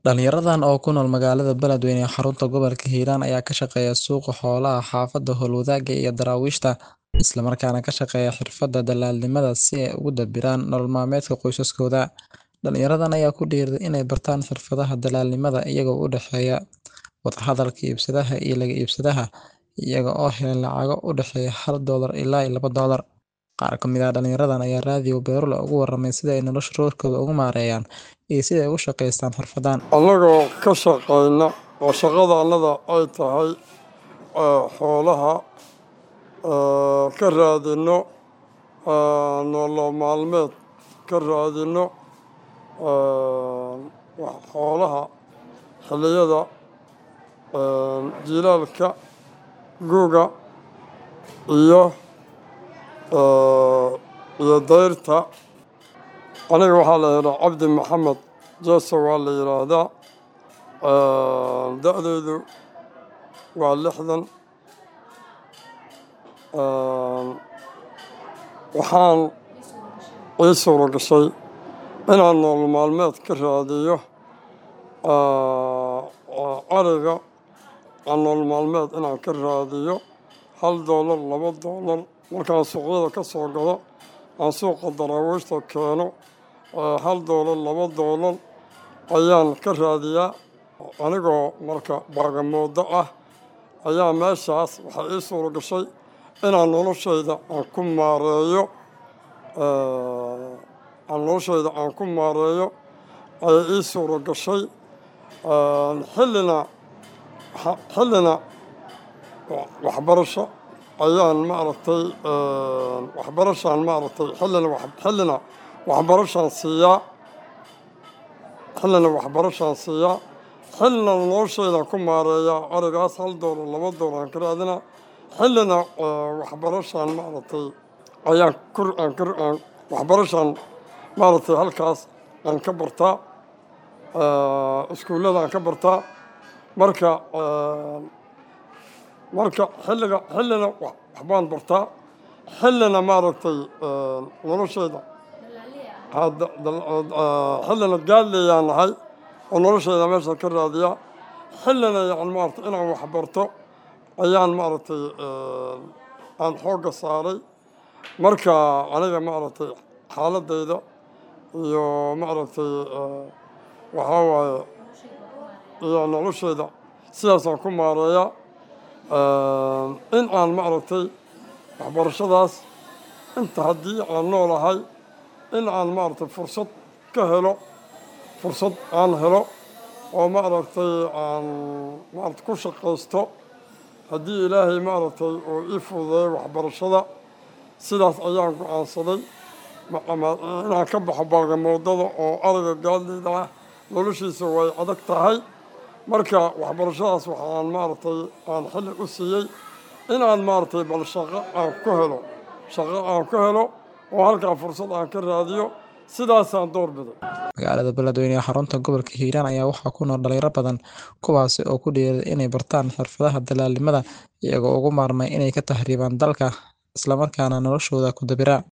Dhalinyaradan oo ku nool magaalada Beledweyne ee xarunta gobolka Hiiraan ayaa ka shaqeeya suuqa xoolaha xaafadda Howlwadaaga iyo Daraawiishta, isla markaana ka shaqeeya xirfadda dalaalnimada si ay ugu dabaraan nolol maalmeedka qoysaskooda. Dhalinyaradan ayaa ku dhiirriday inay bartaan xirfadaha dalaalnimada iyagoo u dhexeeya wada hadalka iibsadaha iyo laga iibsadaha, iyaga oo helay lacago u dhexeeya hal doolar ilaa laba doolar. Qaar ka mid ah dhalinyaradan ayaa raadiyo Beerula uga warramay sida ay noloshooda ugu maareeyaan iyo sida ay ugu shaqeystaan xirfaddan. Annagoo ka shaqeyna oo shaqadannada ay tahay xoolaha ka raadino nolol maalmeed ka raadino xoolaha xilliyada jiilaalka, gu'ga iyo iyo dayrta. Aniga waxaa la yiraahdaa Cabdi Maxamed Jeeso waa la yiraahdaa. Da'daydu waa lixdan. Waxaan ii suura gashay inaan nolol maalmeed ka raadiyo ariga aan nolol maalmeed inaan ka raadiyo hal doolar laba doolar markaan suuqyada ka soo gado aan suuqa Daraawiishta keeno hal doolar laba doolar ayaan ka raadiyaa anigoo marka baagamuuddo ah ayaa meeshaas waxaa ii suura gashay inaan noloshayda aan ku maareeyo aan noloshayda aan ku maareeyo ayay ii suura gashay xillina xillina waxbarasho ayaan maaragtay waxbarashaan maaragtay xillina xillina waxbarashaan siiyaa xillina waxbarashaan siiyaa xillina noloshayda ku maareeyaa arigaas hal doolar laba doolar aan ka raadinaa xillina waxbarashaan maaragtay ayaan kur aan kur aan waxbarashaan maaragtay halkaas aan ka bartaa iskuullada aan ka bartaa marka marka xilliga xillina waxbaan bartaa xillina maaragtay noloshayda xillina gaadlayaan nahay oo noloshayda meesha ka raadiyaa xillina yani maaragtay inaan wax barto ayaan maaragtay aan xoogga saaray marka aniga maaragtay xaaladayda iyo maaragtay waxaa waaye iyo noloshayda sidaasaan ku maareeyaa in aan maaragtay waxbarashadaas inta haddii aan noolahay in aan maaragtay fursad ka helo fursad aan helo oo maaragtay aan maaragtay ku shaqaysto haddii ilaahay maaragtay uu ii fududeeyo waxbarashada sidaas ayaan go'aansaday inaan ka baxo baagamoodada oo ariga gaadlayda ah noloshiisa way adag tahay marka waxbarashadaas waxaan maaragtay aan xilli u siiyey in aan maaragtay bal shaqo aan ku helo shaqo aan ku helo oo halkaa fursad aan ka raadiyo sidaasaan doorbiday Magaalada Beledweyne ee xarunta gobolka Hiiraan ayaa waxaa ku nool dhalinyaro badan kuwaasi oo ku dhiirriday inay bartaan xirfadaha dalaalnimada iyagoo uga maarmay inay ka tahriibaan dalka isla markaana noloshooda ku dabira.